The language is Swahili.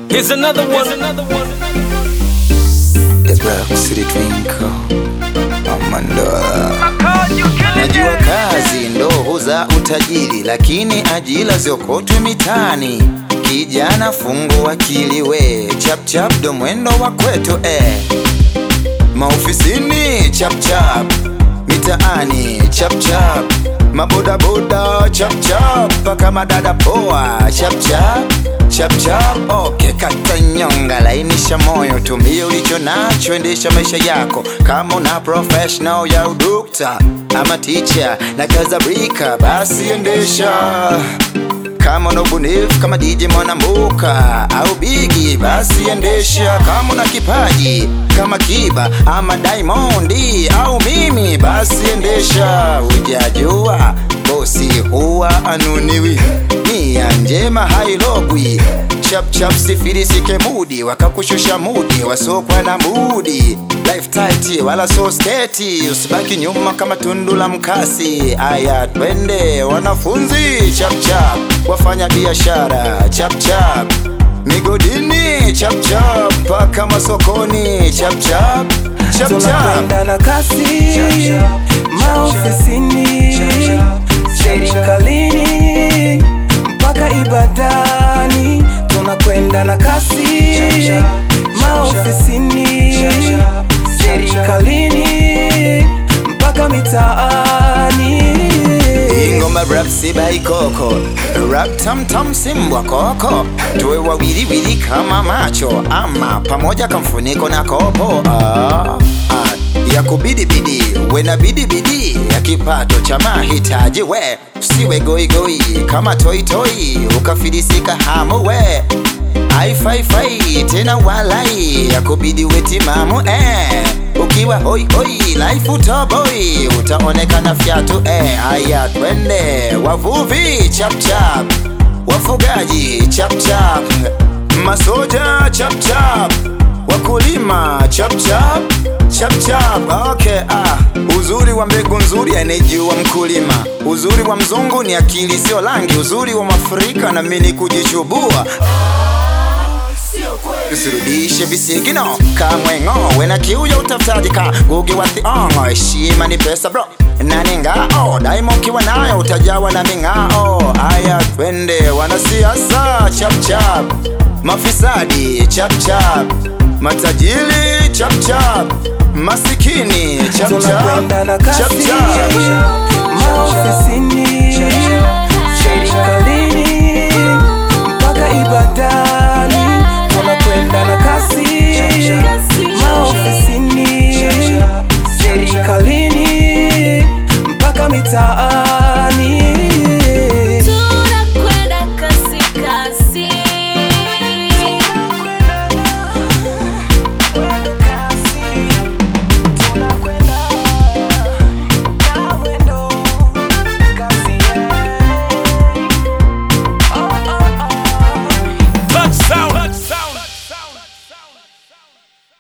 Here's another one. Here's another one. The Black City Twinkle Amandoa Najua kazi ndo huza utajiri, lakini ajira ziokotwe mitaani. Kijana fungu akili we, chap chap ndo mwendo wa kwetu eh. Maofisini chap chap, mitaani chap chap, mabodaboda chap chap, mpaka madada poa chap chap chap chap. Okay, kata nyonga, lainisha moyo, tumia ulicho nacho, endesha maisha yako kama una professional ya udokta ama teacher na kazabrika, basi endesha kama una ubunifu kama DJ Mwanambuka au Bigi, basi endesha. Kama una kipaji kama Kiba ama Diamond au mimi, basi endesha. Ujajua bosi huwa anuniwi, nia njema hailogwi. Chap chap sifilisike mudi, wakakushusha mudi, wasokwa na mudi Life tight wala so sketi, usibaki nyuma kama tundu la mkasi. Aya, twende wanafunzi, chap chap, wafanya biashara chap chap, migodini chap chap, mpaka masokoni chap chap chap chap. tunakwenda na kasi maofisini serikalini mpaka ibadani tunakwenda na kasi maofisini serikalini mpaka mitaani ingoma rap sibaikoko rap tamtam simbwa koko tuwe wawiliwili kama macho ama pamoja kamfuniko na kopo ah, ah, ya kubidibidi we na bidibidi ya kipato cha mahitaji we siwe goigoi kama toitoi ukafilisika hamu we aifaifai tena walai ya kubidi wetimamu eh. ukiwa hoi hoi life utoboi utaonekana fyatu eh. aya twende wavuvi chapchap wafugaji chapchap masoja chapchap wakulima chapchap chapchap okay, ah. uzuri wa mbegu nzuri anejua mkulima uzuri wa mzungu ni akili sio rangi uzuri wa mafrika na mini kujichubua usirudishe visigino kamwengo wena kiu ya utafutaji ka gugi wa thiongo heshima ni pesa bro nani ngao daima ukiwa nayo utajawa na ming'ao aya twende wanasiasa chapchap mafisadi chapchap matajiri chapchap masikini tunakwenda na chapchap kasi maofisini serikalini mpaka ibadani tunakwenda na kasi maofisini serikalini mpaka mitaa